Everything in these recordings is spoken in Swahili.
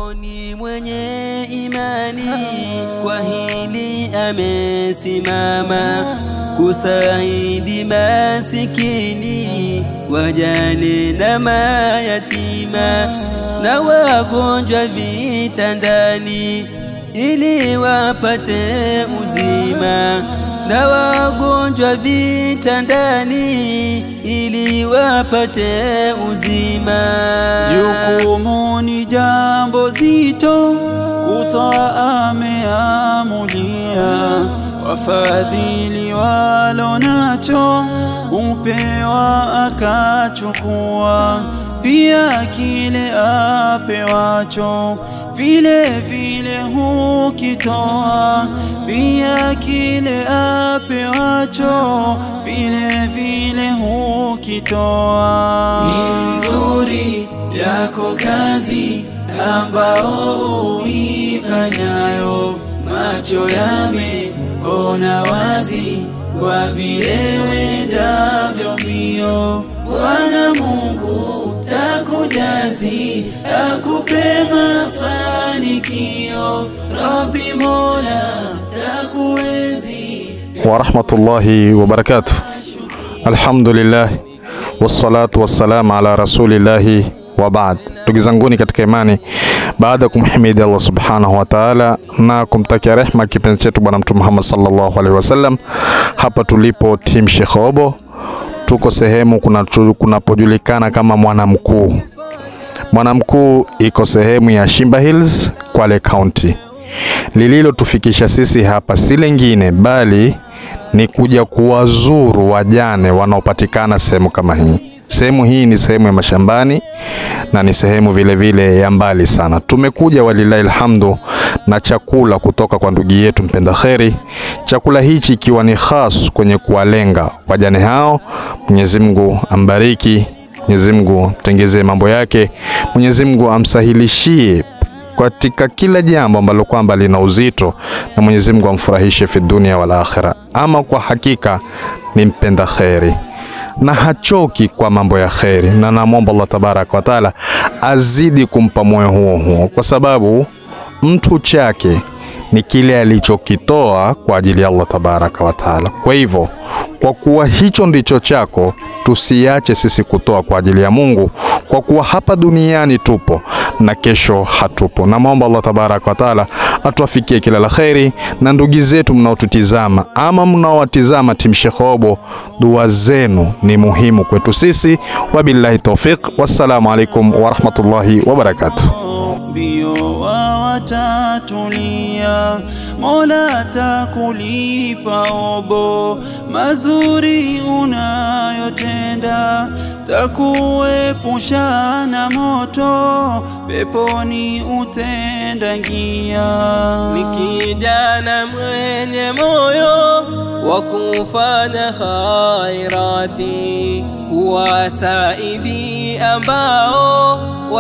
Miongoni mwenye imani kwa hili amesimama kusaidia masikini, wajane na mayatima na wagonjwa vitandani, ili wapate uzima na wagonjwa vitandani, ili wapate uzima. Jukumu ni jambo zito, kutoa ameamulia. Wafadhili walo nacho, upewa akachukua. Pia kile apewacho, vile vile hukitoa. Pia kile apewacho, vile vile hukitoa. Ni nzuri yako kazi ambao uifanyayo, macho yameona wazi kwa vile wendavyo mbio. Bwana Mungu takujazi, akupe mafanikio. Rabbi Mola takuenzi wa rahmatullahi wa barakatuh. Alhamdulillah wassalatu wassalamu ala rasulillahi wa baad. Ndugu zanguni katika imani, baada ya kumhimidi Allah subhanahu wa ta'ala na kumtakia rehma kipenzi chetu Bwana Mtume Muhammad sallallahu alaihi wasallam, hapa tulipo Team Sheikh Obo tuko sehemu kuna- kunapojulikana kama Mwanamkuu. Mwanamkuu iko sehemu ya Shimba Hills, Kwale County. Lililotufikisha sisi hapa si lingine bali ni kuja kuwazuru wajane wanaopatikana sehemu kama hii. Sehemu hii ni sehemu ya mashambani na ni sehemu vile vile ya mbali sana. Tumekuja walilahi alhamdu na chakula kutoka kwa ndugu yetu mpenda kheri. Chakula hichi ikiwa ni khas kwenye kuwalenga wajane hao. Mwenyezi Mungu ambariki, Mwenyezi Mungu tengezee mambo yake, Mwenyezi Mungu amsahilishie katika kila jambo ambalo kwamba lina uzito na Mwenyezi Mungu amfurahishe fi dunia wal akhira. Ama kwa hakika ni mpenda kheri na hachoki kwa mambo ya kheri, na namwomba Allah tabaraka wa taala azidi kumpa moyo huo huo, kwa sababu mtu chake ni kile alichokitoa kwa ajili ya Allah tabaraka wa taala. Kwa hivyo, kwa kuwa hicho ndicho chako, tusiache sisi kutoa kwa ajili ya Mungu, kwa kuwa hapa duniani tupo na kesho hatupo. Namwomba Allah tabaraka wa taala atuafikie kila la kheri, na ndugu zetu mnaotutizama ama mnaowatizama Team Sheikh Obo, dua zenu ni muhimu kwetu sisi. Wabillahi taufiq, wassalamu alaikum warahmatullahi wabarakatuh. mbio wa watatulia, Mola takulipa obo mazuri unayotenda, takuepusha na moto, peponi utendangia. ni kijana mwenye moyo wa kufanya khairati, kuwasaidi ambao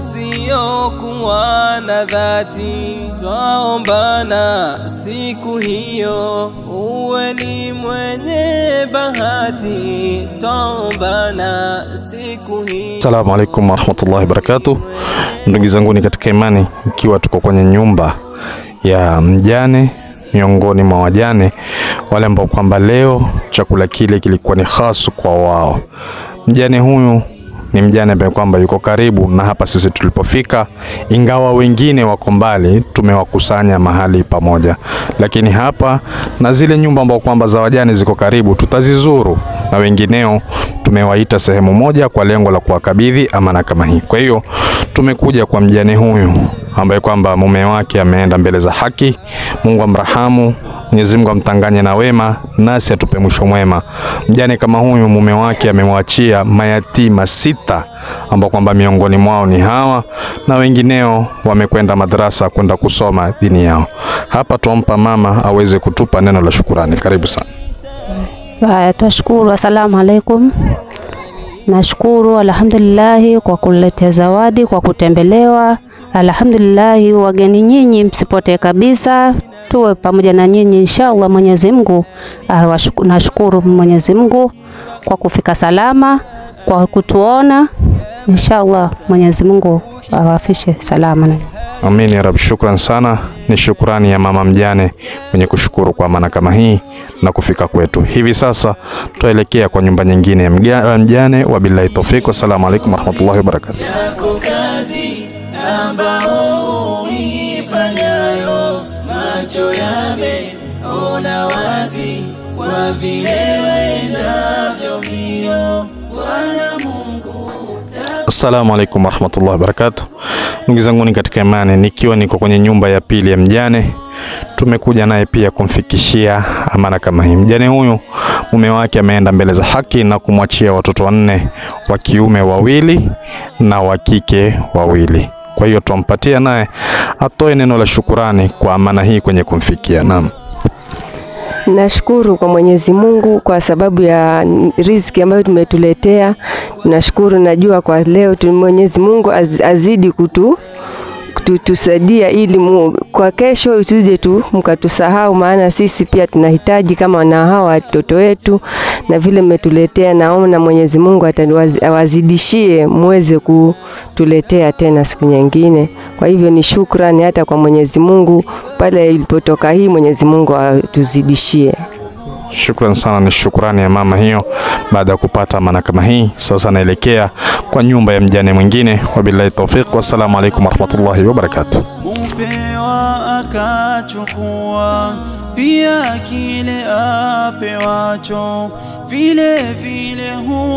wasiokuwa na dhati. Twaombana siku hiyo uwe ni mwenye bahati, twaombana siku hiyo Assalamu alaikum warahmatullahi wabarakatuh. Ndugu zanguni katika imani, ikiwa tuko kwenye nyumba ya mjane miongoni mwa wajane wale ambao kwamba leo chakula kile kilikuwa ni hasu kwa wao. Mjane huyu ni mjane ambaye kwamba yuko karibu na hapa sisi tulipofika, ingawa wengine wako mbali, tumewakusanya mahali pamoja, lakini hapa na zile nyumba ambao kwamba za wajane ziko karibu tutazizuru, na wengineo tumewaita sehemu moja kwa lengo la kuwakabidhi amana kama hii. Kwa hiyo tumekuja kwa mjane huyu ambaye kwamba mume wake ameenda mbele za haki. Mungu amrahamu, Mwenyezi Mungu amtanganye na wema, nasi atupe mwisho mwema. Mjane kama huyu mume wake amemwachia mayatima sita ambao kwamba miongoni mwao ni hawa na wengineo wamekwenda madrasa kwenda kusoma dini yao. Hapa tuampa mama aweze kutupa neno la shukurani. Karibu sana. Haya, twashukuru. Asalamu alaikum. Nashukuru alhamdulillahi kwa kuletea zawadi, kwa kutembelewa. Alhamdulillahi, wageni nyinyi msipotee kabisa, tuwe pamoja na nyinyi inshallah. Mwenyezi Mungu ah, washuku- nashukuru Mwenyezi Mungu kwa kufika salama, kwa kutuona inshallah. Mwenyezi Mungu awafishe salama. Amin ya Rabbi, shukran sana. Ni shukrani ya mama mjane mwenye kushukuru kwa amana kama hii na kufika kwetu. Hivi sasa tuelekea kwa nyumba nyingine ya mga- mjane. Wabillahi tawfik, wassalamu alaikum warahmatullahi wabarakatuh. yako kazi ambao uifanyayo, macho yameona wazi kwa vile wendavyo mbio. Bwana Mungu Assalamu alaikum warahmatullahi wabarakatuh. Ndugu zanguni katika imani, nikiwa niko kwenye nyumba ya pili ya mjane, tumekuja naye pia kumfikishia amana kama hii. Mjane huyu mume wake ameenda mbele za haki na kumwachia watoto wanne, wa kiume wawili na wa kike wawili. Kwa hiyo twampatia naye atoe neno la shukurani kwa amana hii kwenye kumfikia. Naam. Nashukuru kwa Mwenyezi Mungu kwa sababu ya riziki ambayo tumetuletea. Nashukuru, najua kwa leo tu Mwenyezi Mungu az, azidi kutu kutusaidia ili mu, kwa kesho usije tu mkatusahau, maana sisi pia tunahitaji kama na hawa watoto wetu, na vile mmetuletea, naomba Mwenyezi Mungu atawaz- awazidishie muweze kutuletea tena siku nyingine. Kwa hivyo ni shukrani hata kwa Mwenyezi Mungu pale ilipotoka hii, Mwenyezi Mungu atuzidishie. Shukran sana, ni shukrani ya mama hiyo. Baada ya kupata amana kama hii, sasa naelekea kwa nyumba ya mjane mwingine. Wabillahi tawfiq, wassalamu alaikum warahmatullahi wabarakatuh. mupewa akachukua pia kile apewacho vile vile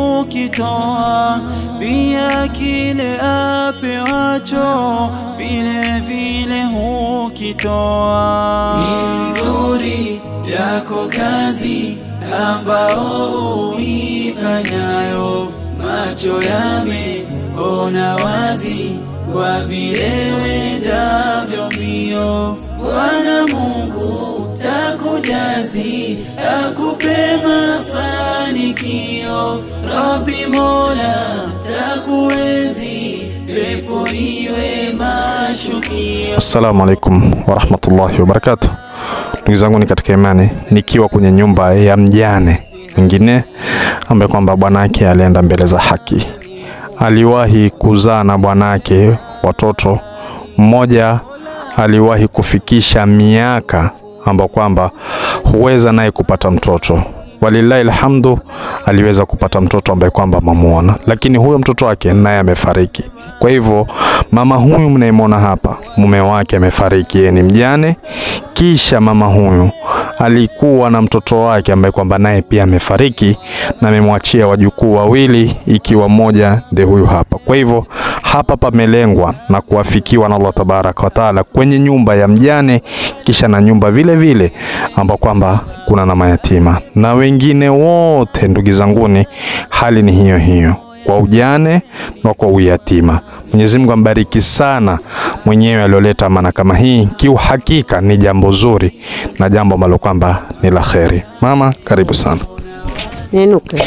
hukitoa pia kile apewacho vile vile hukitoa ni nzuri yako kazi ambao uifanyayo macho yameona wazi kwa vile wendavyo mbio. Bwana Mungu takujazi, akupe mafanikio. Rabbi Mola takuenzi, pepo iwe mashukio. Assalamu alaikum warahmatullahi wabarakatuh. Ndugu zangu ni katika imani, nikiwa kwenye nyumba ya mjane mwingine ambaye kwamba bwanake alienda mbele za haki, aliwahi kuzaa na bwanake watoto. Mmoja aliwahi kufikisha miaka ambao kwamba huweza naye kupata mtoto walillahi alhamdu, aliweza kupata mtoto ambaye kwamba mamuona, lakini huyo mtoto wake naye amefariki. Kwa hivyo mama huyu mnayemwona hapa, mume wake amefariki, yeye ni mjane. Kisha mama huyu alikuwa na mtoto wake ambaye kwamba naye pia amefariki na amemwachia wajukuu wawili, ikiwa mmoja ndiye huyu hapa. Kwa hivyo hapa pamelengwa na kuafikiwa na Allah tabaraka wa taala kwenye nyumba ya mjane, kisha na nyumba vile vile ambao kwamba kuna na mayatima na wengine wote. Ndugu zanguni, hali ni hiyo hiyo kwa ujane na kwa uyatima. Mwenyezi Mungu ambariki sana mwenyewe alioleta amana kama hii. Kiuhakika ni jambo zuri na jambo ambalo kwamba ni la kheri. Mama, karibu sana. Ninuke.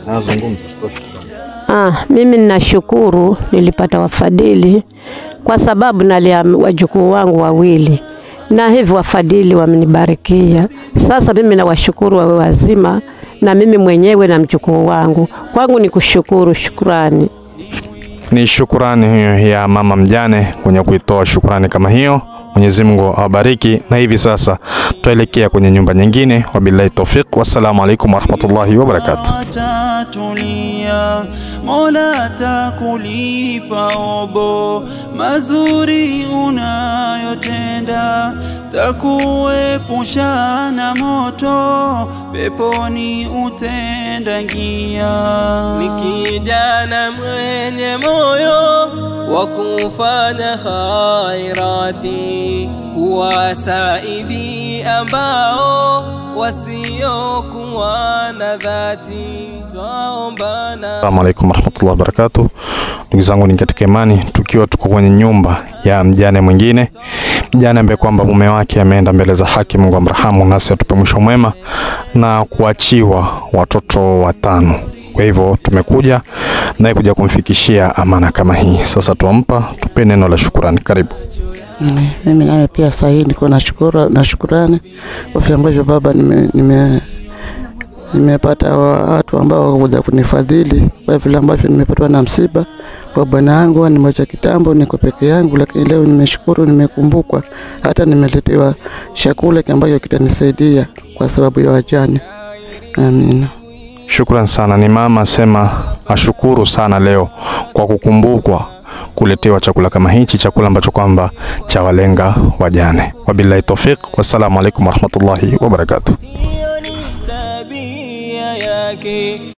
Ah, mimi ninashukuru nilipata wafadhili kwa sababu nalia wajukuu wangu wawili, na hivyo wafadhili wamenibarikia. Sasa mimi nawashukuru wawe wazima, na mimi mwenyewe na mjukuu wangu. Kwangu ni kushukuru, shukurani. Ni shukurani hiyo ya mama mjane kwenye kuitoa shukurani kama hiyo. Mwenyezi Mungu awabariki. Na hivi sasa tuelekea kwenye nyumba nyingine. Wabillahi tawfiq, wassalamu alaikum warahmatullahi wabarakatuh. Tatulia, Mola takulipa obo mazuri unayotenda, takuepusha na moto, peponi utendangia. ni kijana mwenye moyo wa kufanya khairati, kuwasaidi ambao wasiokuwa na dhati, twaombana Assalamu alaikum warahmatullahi wabarakatuh. Ndugu zangu ni katika imani, tukiwa tuko kwenye nyumba ya mjane mwingine, mjane ambaye kwamba mume wake ameenda mbele za haki. Mungu amrahamu, nasi atupe mwisho mwema na kuachiwa watoto watano. Kwa hivyo tumekuja naye kuja kumfikishia amana kama hii. Sasa tuampa, tupe neno la shukurani. Karibu. Mm, Mimi nawe pia saa hii niko na shukura, na shukurani kwa vile ambavyo baba nime, nime nimepata wa- watu ambao wakuja kunifadhili kwa vile ambavyo nimepatwa na msiba kwa bwana yangu, nimeacha kitambo, niko peke yangu, lakini leo nimeshukuru, nimekumbukwa, hata nimeletewa chakula ambacho kitanisaidia kwa sababu ya wajane. Amina. Shukran sana. Ni mama asema ashukuru sana leo kwa kukumbukwa kuletewa chakula kama hichi, chakula ambacho kwamba cha walenga wajane. Wabillahi tawfiq, wassalamu alaikum warahmatullahi wabarakatuh. hiyo ni tabia yake